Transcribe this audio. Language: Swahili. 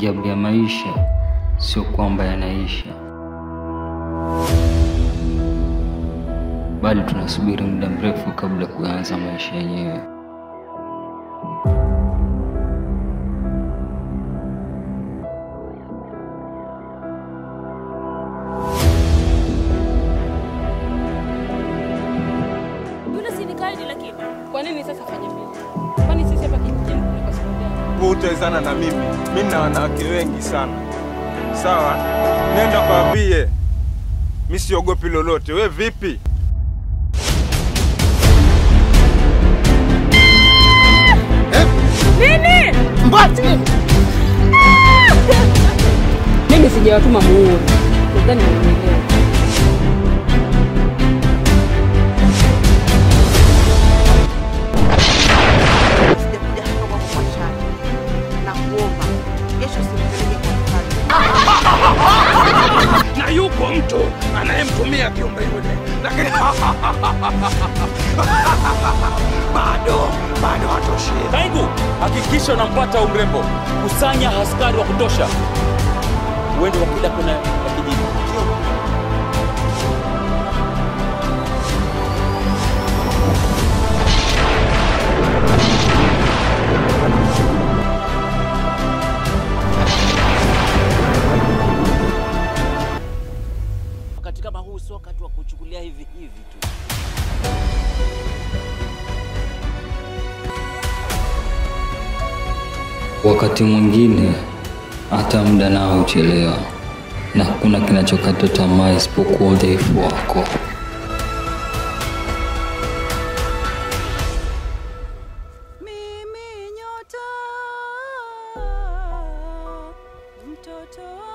Ajabu ya maisha sio kwamba yanaisha, bali tunasubiri muda mrefu kabla kuanza maisha yenyewe. Yule si ni kaidi lakini. Kwa nini sasa fanye vile? Kwani sisi hapa kijijini kuna kwa sababu gani? Wewe utawezana na mimi. Mimi na wanawake wengi sana. Sawa? Nenda kwambie. Mimi siogopi lolote. We vipi? Nini? Mbati! Mimi sijawatuma muue. Nadhani mnielewa. Sijakuja hapa kwako kwa shari. Na kuomba kesho usinipeleke kwa mfalme. na yupo mtu anayemtumia kiumbe yule, lakini bado bado hatoshi. Kaigu, hakikisha unampata umrembo, kusanya askari wa kutosha, uende wa kila kona ya kijiji. Wakati kama huu sio wakati wa kuchukulia hivi hivi tu. Wakati mwingine hata muda nao huchelewa, na hakuna kinachokata tamaa isipokuwa udhaifu wako. Mimi nyota mtoto